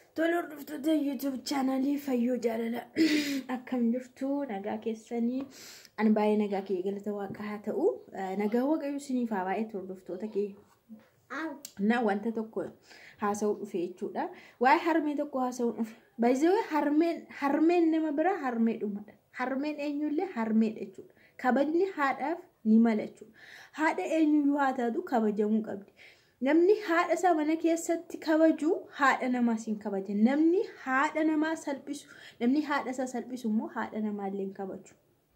Tole hordoftoota YouTube chaanalii Fayyoo Jaalala akkam jirtu nagaa keessanii ani baay'ee nagaa kee galata waaqa haa ta'u nagaa waaqayyo isiniif haa baay'eetu hordoftoota kee na wanta tokko haasa'uu dhufe jechuudha waa'ee harmee tokko haasa'uu dhufe baay'ee harmeen harmeen nama biraa harmee dhumadha harmeen eenyullee harmeedha jechuudha kabajni haadhaaf ni mala jechuudha haadha eenyuyyuu haa taatu kabajamuu qabdi. Namni haadha isaa mana keessatti kabaju haadha namaas hin kabajan. Namni haadha namaa salphisu, namni haadha isaa salphisu immoo haadha namaallee hin kabaju.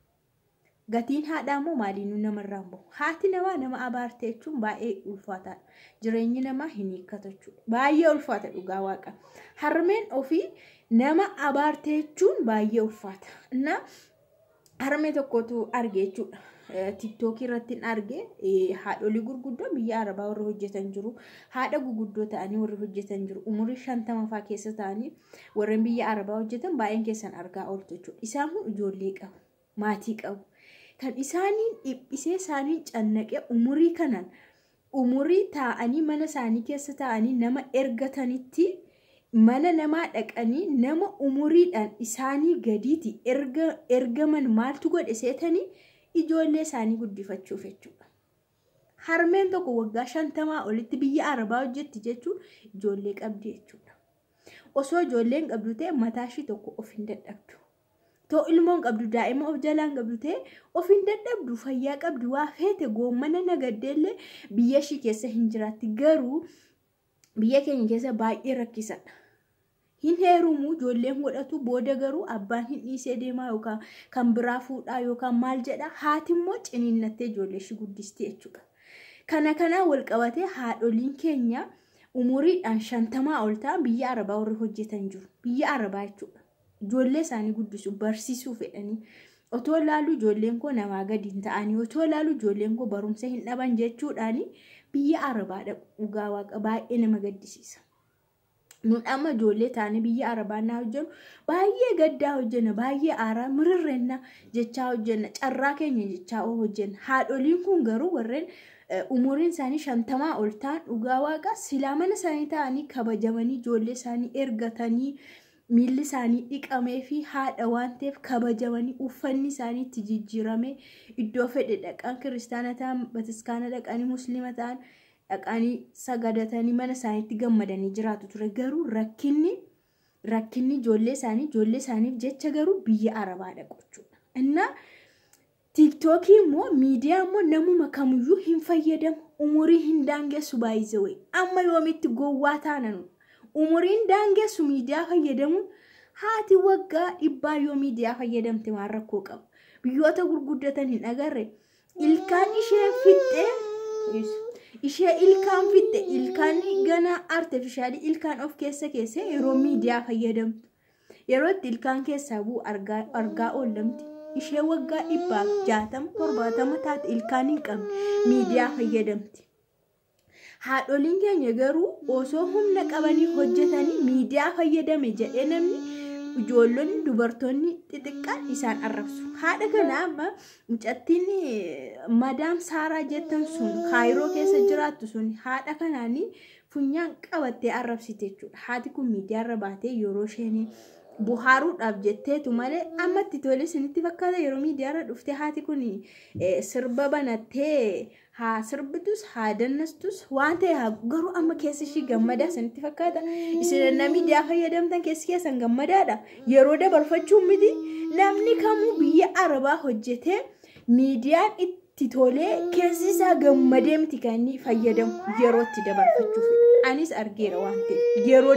Gatiin haadhaa immoo maaliinuu namarraan bahu. Haati namaa nama abaarte jechuun baay'ee ulfaataadha. Jireenyi namaa hin hiikkatu jechuudha. Baay'ee ulfaata dhugaa waaqa. Harmeen ofii nama abaarte jechuun baay'ee ulfaata. Innaa harmee tokkotu arge jechuudha. tiktookii irratti arge haadholii gurguddoo biyya arabaa warri hojjetan jiru haadha guguddoo ta'anii warri hojjetan jiru umurii shantama fa'aa keessa ta'anii warreen biyya arabaa hojjetan baay'een keessan argaa ooltu jechuudha isaan kun ijoollee qabu maatii qabu kan isaaniin dhiphisee isaaniin cannaqee umurii kanan umurii taa'anii mana isaanii keessa taa'anii nama ergatanitti mana namaa dhaqanii nama umuriidhaan isaanii gadiiti ergaman maaltu godhe seetanii ijoollee isaanii guddifachuuf jechuudha. Harmeen tokko waggaa shantamaa olitti biyya arabaa hojjetti jechuun ijoollee qabdi jechuudha. Osoo ijoolleen qabdu ta'e mataa ishii tokko of hin dadhabdu. Too ilmoon qabdu daa'ima of jalaan qabdu ta'e of hin dadhabdu fayyaa qabdu waa feete goommana nagaddeellee biyya ishii keessa hin jiraatti garuu biyya keenya keessa baay'ee rakkisadha. hin heerumu ijoolleen godhatu booda garuu abbaan hin dhiisee deemaa yookaan kan biraa fuudhaa yookaan maal jedha haati immoo ciniinnattee ijoollee ishii guddistee jechuudha. Kana kanaan wal qabatee haadholiin keenya umuriidhaan shantamaa ol ta'an biyya arabaa warri hojjetan jiru. Biyya arabaa jechuudha. Ijoollee isaanii guddisu barsiisuu fedhanii. Otoo ilaalu ijoolleen koo namaa gadi hin ta'anii otoo ilaalu ijoolleen koo barumsa hin dhaban jechuudhaani biyya arabaa dhaqu dhugaa waaqa baay'ee nama gaddisiisa. nun amma ijoollee taane biyya arabaa naa hojjennu baay'ee gaddaa hojjenna baay'ee aaraa mirirreenna jechaa hojjenna carraa keenya jechaa hojjenna haadholiin kun garuu warreen umuriin isaanii shantamaa ol ta'an dhugaa waaqa silaa mana isaanii ta'anii kabajamanii ijoollee isaanii ergatanii miilli isaanii dhiqamee fi haadha waan ta'eef kabajamanii uffanni isaanii itti jijjiiramee iddoo fedhe dhaqan kiristaana ta'an bataskaana dhaqanii musliima ta'an dhaqanii sagadatanii mana isaaniitti gammadanii jiraatu ture garuu rakkinni rakkinni ijoollee isaanii ijoollee isaaniif jecha garuu biyya arabaa dhaqu jechuudha. Innaa tiiktookii immoo miidiyaa immoo namuma kamiyyuu hin fayyadamu umurii hin daangessu baay'ise wayi amma yoomitti gowwaa taanan umuriin daangessu miidiyaa fayyadamuun haati waggaa dhibbaa yoo miidiyaa fayyadamte waan rakkoo qabu biyyoota gurguddatan hin agarre ilkaan ishee fixxee ishee ilkaan fixxe ilkaan gana artifishaalii ilkaan of keessa keessee yeroo miidiyaa fayyadamtu yeroo itti ilkaan keessaa bu'u argaa oollamti ishee waggaa dhibbaaf jaatama torbaatama taate ilkaan hin qabne miidiyaa fayyadamti. Haadholiin keenya garuu osoo humna qabanii hojjetanii miidiyaa fayyadame jedhee namni ijoollonni dubartoonni xixiqqaan isaan arrabsu. Haadha kana amma mucattiin madaam saaraa jettan sun kaayiroo keessa jiraattu sun haadha kanaanii funyaan qabattee arrabsite jechuudha. Haati kun miidiyaarra baatee yeroo isheen buhaaruudhaaf jetteetu malee ammatti tole isinitti fakkaata yeroo miidiyaarra dhuftee haati kun sirba banattee haa sirbitus haa dannastus waan ta'e haa garuu amma keessi ishii gammadaa isinitti fakkaata isin na miidiyaa fayyadamtan keessi keessan gammadaadha yeroo dabarfachuun miti namni kamuu biyya arabaa hojjetee miidiyaan itti tolee keessi isaa gammadee miti kan inni fayyadamu yeroo itti dabarfachuuf anis argeera waan ta'eef yeroo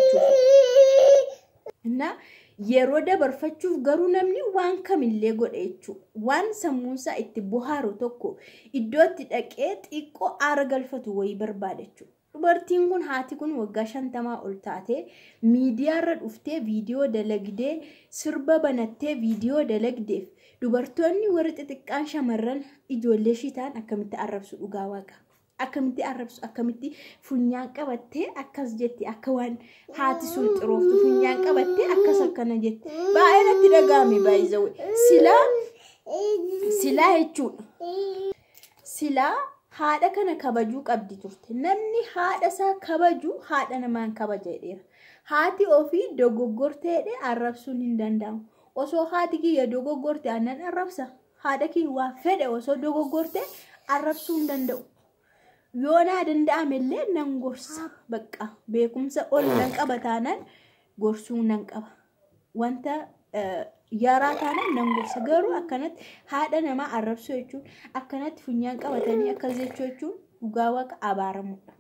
dabarfachuuf. yeroo dabarfachuuf garuu namni waan kamillee godhe jechuudha. Waan sammuunsaa itti bohaaru tokko iddootti dhaqee xiqqoo aara galfatu wayii barbaada jechuudha. Dubartiin kun haati kun waggaa shantamaa ol taatee miidiyaarra dhuftee viidiyoo dalagdee sirba banattee viidiyoo dalagdeef dubartoonni warri xixiqqaan shamarran ijoollee ishii ta'an akkamitti arrabsu dhugaa waaqa. akkamitti arrabsu akkamitti funyaan qabattee akkas jetti akka waan haati sun xirooftu funyaan qabattee akkas akkana jetti baay'ee natti dhaga'ame baay'ee silaa silaa jechuudha silaa haadha kana kabajuu qabdi turte namni haadha isaa kabaju haadha namaan kabaja jedheera haati ofii dogoggorteedhe arrabsuun hin danda'amu. Osoo haati kiyya dogoggorte aannan arrabsa. Haadha kiyya waa fedhe osoo dogoggorte arrabsuu hin danda'u. Yoo naa danda'ame illee nan gorsa. Bakka beekumsa ol nan qaba taanaan gorsuu nan qaba. Wanta yaraa taanaan nan gorsa. Garuu akkanatti haadha namaa arrabsuu jechuun akkanatti funyaan qabatanii akkas jechuu jechuun dhugaa waaqa abaaramudha.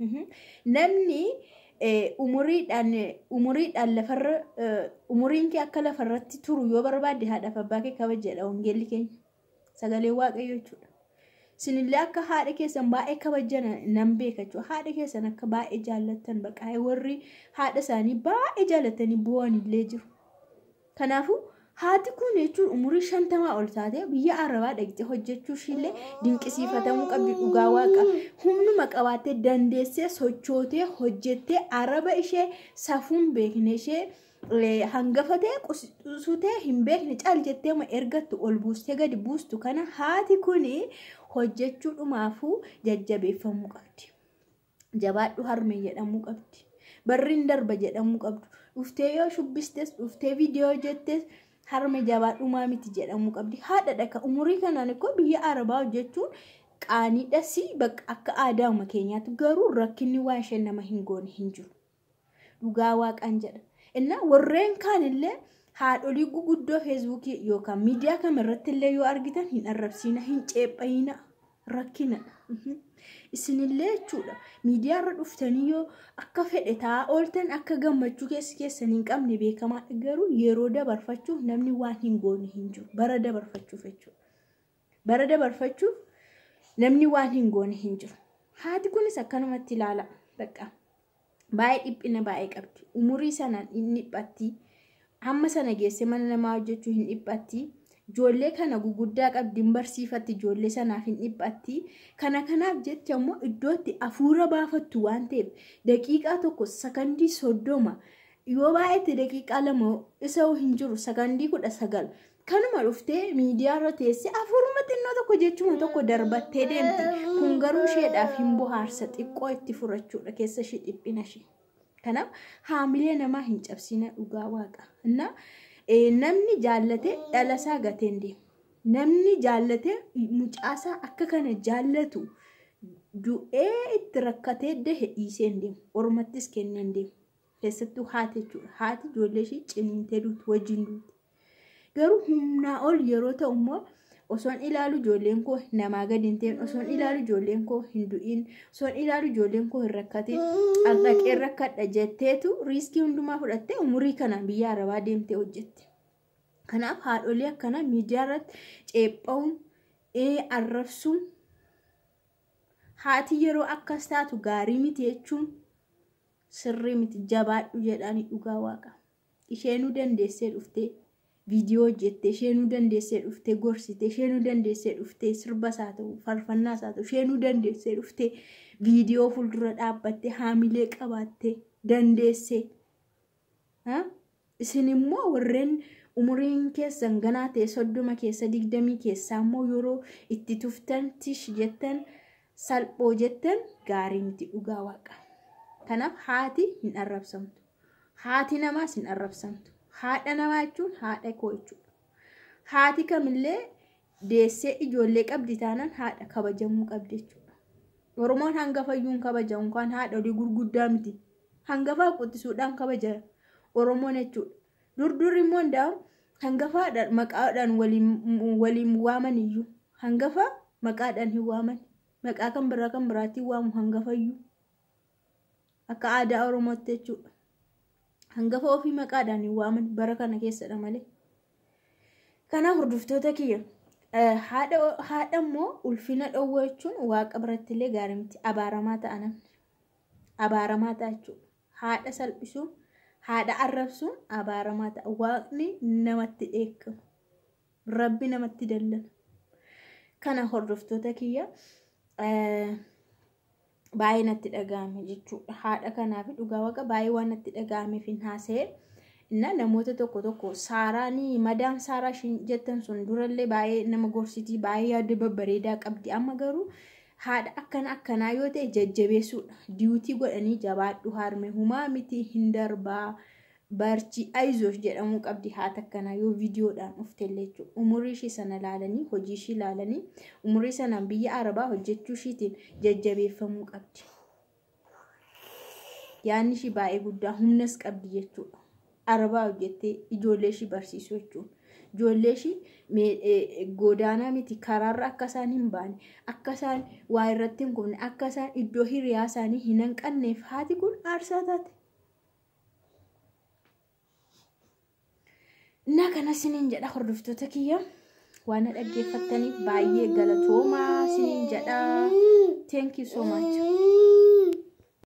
Namni umuriidhaan umuriidhaan lafarra umuriin kee akka lafarratti turu yoo barbaadde haadhaaf abbaa kee kabajadha wangeelli keenya sagalee waaqayyo jechuudha. Isinillee akka haadha keessan baay'ee kabajan nan beeka jechuudha. Haadha keessan akka baay'ee jaallattan baqaa warri haadha isaanii baay'ee jaallatanii bu'anillee jiru. Kanaafuu haati kun jechuun umurii shantamaa ol taatee biyya arabaa dhaqxee hojjechuu ishillee dinqisiifatamuu qabdi dhugaa waaqa. Humnuma qabaattee dandeessee sochootee hojjettee araba ishee safuun beekne ishee hangafatee qusutee hin beekne caal jettee ma ergattu ol buustee gadi buustu kana haati kun hojjechuu dhumaafuu jajjabeeffamuu qabdi. Jabaadhu harmee jedhamuu qabdi. Barriin darba jedhamuu qabdu. Dhuftee yoo shubbistes dhuftee viidiyoo hojjettes harmee jabaadhumaa miti jedhamuu qabdi. Haadha dhaka umurii kanaan ikkoo biyya arabaa hojjechuun qaaniidhas bakka akka aadaama keenyaatti garuu rakkinni waa isheen nama hin goone hin jiru. Dhugaa waaqaan jedha. Innaa warreen kaanillee haadholii guguddoo feesbuukii yookaan miidiyaa kamirratti illee yoo argitan hin arrabsiina hin ceephayina rakkina. Isinillee jechuudha miidiyaarra dhuftanii yoo akka fedhe taa'aa ooltan akka gammachuu keessi keessan hin qabne beekamaa garuu yeroo dabarfachuuf namni waan hin goone hin jiru bara dabarfachuuf jechuudha. Bara dabarfachuuf namni waan hin goone hin jiru. Haati kunis akkanumatti ilaala. Bakka baay'ee dhiphina baay'ee qabdi. Umurii sanaan hin dhiphatti. Hamma sana geesse mana namaa hojjechuu hin dhiphatti. Ijoollee kana guguddaa qabdi hin barsiifatti ijoollee sanaaf hin dhiphatti. Kana kanaaf jecha immoo iddootti hafuura baafattu waan ta'eef daqiiqaa tokko sakandii soddoma yoo baay'eetti daqiiqaa lama isa hin jiru sakandii kudha sagal kanuma dhuftee miidiyaarra teessee hafuuruma xinnoo tokko jechuma tokko darbattee deemti. Kun garuu isheedhaaf hin bohaarsa xiqqoo itti furachuudha keessa ishee dhiphina ishee. Kanaaf haamilee namaa hin cabsina dhugaa waaqa. Innaa namni jaallate dhalasaa gateen deema. Namni jaallate mucaasaa akka kana jaallatu du'ee itti rakkatee dahe dhiisee hin deemu. Ormattis kennee hin deemu. Keessattuu haati jechuudha. Haati ijoollee ishee ciniintee duuti wajjin duuti. Garuu humnaa ol yeroo ta'u immoo osoon ilaalu ijoolleen koo namaa gadi hin ta'in osoon ilaalu ijoolleen koo hin du'in osoon ilaalu ijoolleen koo hin rakkatin dhaqee rakkadha jetteetu riiskii hundumaa fudhattee umurii kanaan biyya arabaa deemtee hojjette. Kanaaf haadholii akkana miidiyaa irratti ceepha'uun arrabsuun haati yeroo akkas taatu gaarii miti jechuun sirrii miti jabaadhu jedhanii dhugaa waaqa. Isheenuu dandeessee dhuftee viidiyoo hojjettee isheenuu dandeessee dhuftee gorsitee isheenuu dandeessee dhuftee sirbas haa ta'u faarfannaas haa ta'u isheenuu dandeessee dhuftee viidiyoo fuuldura dhaabbattee haamilee qabaattee dandeessee. Isin immoo warreen umuriin keessan ganaa ta'e soddoma keessa digdamii keessaa immoo yeroo itti tuftan tish jettan salphoo jettan gaarii miti dhugaa waaqa. Kanaaf haati hin arrabsamtu. Haati namaas hin arrabsamtu. Haadha namaa jechuun haadha koo jechuudha. Haati kamillee deessee ijoollee qabdi taanaan haadha kabajamuu qabdi jechuudha. Oromoon hangafayyuun kabajamu kan haadholii gurguddaa miti. Hangafaa quxisuudhaan kabaja Oromoon jechuudha. Durdur immoo hundaa'u hangafaadhaan maqaadhaan waliin waaman iyyuu. Hangafa maqaadhaan hin waaman. Maqaa kan biraa kan biraatti waamu hangafayyuu. Akka aadaa Oromootti jechuudha. hangafa ofii maqaadhaan hin waaman bara kana keessadha malee. Kanaaf hordoftoota kiyya haadha immoo ulfina dhowwaa jechuun waaqa biratti illee gaarii miti abaaramaa ta'a namni. Abaaramaa ta'a jechuudha. Haadha salphisuun haadha arrabsuun abaaramaa ta'a. Waaqni namatti dheekkama. Rabbi namatti dallana. Kana hordoftoota kiyya baay'ee natti dhaga'ame jechuudha. Haadha kanaaf dhugaa waaqa baay'ee waan natti dhaga'ameef hin haasa'e. Inna namoota tokko tokko saaraanii madaam saaraa jettan sun durallee baay'ee nama gorsitii baay'ee yaada babbareedaa qabdi. Amma garuu haadha akkana akkanaa yoo ta'e jajjabeessuudha. Diyuutii godhanii jabaadhu harme humaa miti hin darbaa. Barchi Ayizoos jedhamuu qabdi haata akkanaa yoo viidiyoodhaan dhuftellee jechuudha. Umurii ishii sana ilaalanii hojii ishii ilaalanii umurii sanaan biyya Arabaa hojjechuu ishiitiin jajjabeeffamuu qabdi. Yaanni ishii baay'ee guddaa humnas qabdi jechuudha. Arabaa hojjettee ijoollee ishii barsiisuu jechuudha. Ijoollee ishii godaanaa miti karaarra akka isaan hin baane akka isaan waa irratti hin kufne akka isaan iddoo hiriyaa isaanii hin hanqanneef haati kun aarsaa taate. Innaa kana siniin jedha hordoftoota kiyya waan dhaggeeffattaniif baay'ee galatoomaa siniin jedha. Thank you so much.